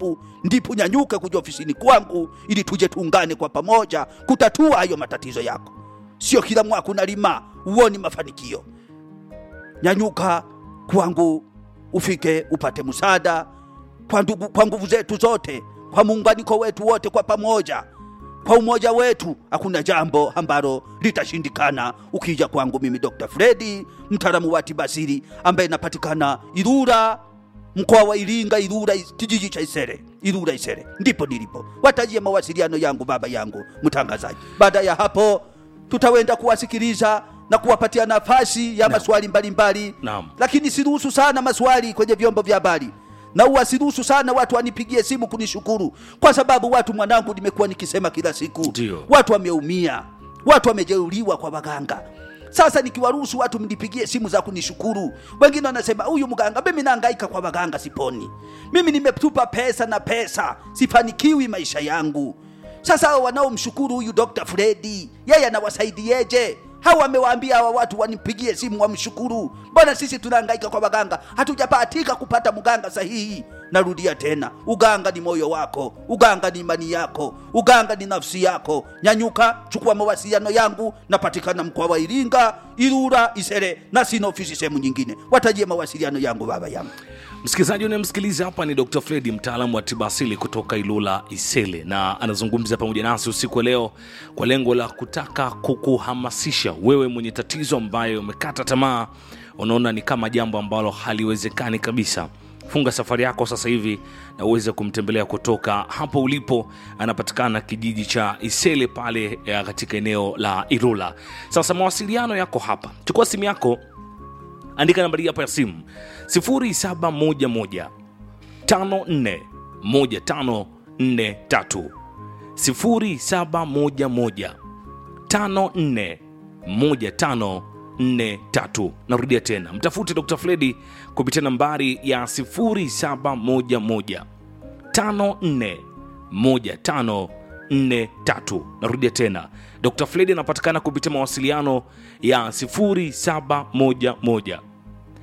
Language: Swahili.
pu, ndipo nyanyuke kuja ofisini kwangu ili tuje tuungane kwa pamoja kutatua hayo matatizo yako. Sio kila mwaka unalima uoni mafanikio. Nyanyuka kwangu ufike upate msaada kwa, ndugu, kwa nguvu zetu zote, kwa muunganiko wetu wote kwa pamoja, kwa umoja wetu, hakuna jambo ambalo litashindikana. Ukija kwangu mimi Dr. Fredi, mtaalamu wa tiba asili ambaye napatikana Ilula, mkoa wa Iringa, Ilula, kijiji cha Isere, Ilula Isere, ndipo nilipo. Watajie mawasiliano yangu, baba yangu mtangazaji. Baada ya hapo, tutawenda kuwasikiliza na kuwapatia nafasi ya maswali mbalimbali, Naam. lakini siruhusu sana maswali kwenye vyombo vya habari na uwasiruhusu sana watu wanipigie simu kunishukuru, kwa sababu watu, mwanangu, nimekuwa nikisema kila siku, Ndio. watu wameumia, watu wamejeruhiwa kwa waganga. Sasa nikiwaruhusu watu mnipigie simu za kunishukuru, wengine wanasema huyu mganga, mimi nahangaika kwa waganga, siponi. Mimi nimetupa pesa na pesa, sifanikiwi maisha yangu. Sasa hao wanaomshukuru huyu Dr. Fredi, yeye anawasaidieje? Hawa wamewaambia hawa watu wanipigie simu wamshukuru. Mbona sisi tunahangaika kwa waganga, hatujabahatika kupata mganga sahihi? Narudia tena, uganga ni moyo wako, uganga ni imani yako, uganga ni nafsi yako. Nyanyuka, chukua mawasiliano yangu, napatikana mkoa wa Iringa, Ilula, Isere na sina ofisi sehemu nyingine. Watajie mawasiliano yangu, baba yangu. Msikilizaji unayemsikiliza hapa ni Dr. Fredi, mtaalamu wa tiba asili kutoka Ilula Isele, na anazungumza pamoja nasi usiku wa leo kwa lengo la kutaka kukuhamasisha wewe mwenye tatizo ambaye umekata tamaa, unaona ni kama jambo ambalo haliwezekani kabisa. Funga safari yako sasa hivi na uweze kumtembelea kutoka hapo ulipo. Anapatikana kijiji cha Isele pale eh, katika eneo la Ilula. Sasa mawasiliano yako hapa, chukua simu yako andika nambari hapa ya simu 0711 54 1543 0711 54 1543 narudia tena mtafute dr fredi kupitia nambari ya 0711 54 1543 narudia tena dr fredi anapatikana kupitia mawasiliano ya 0711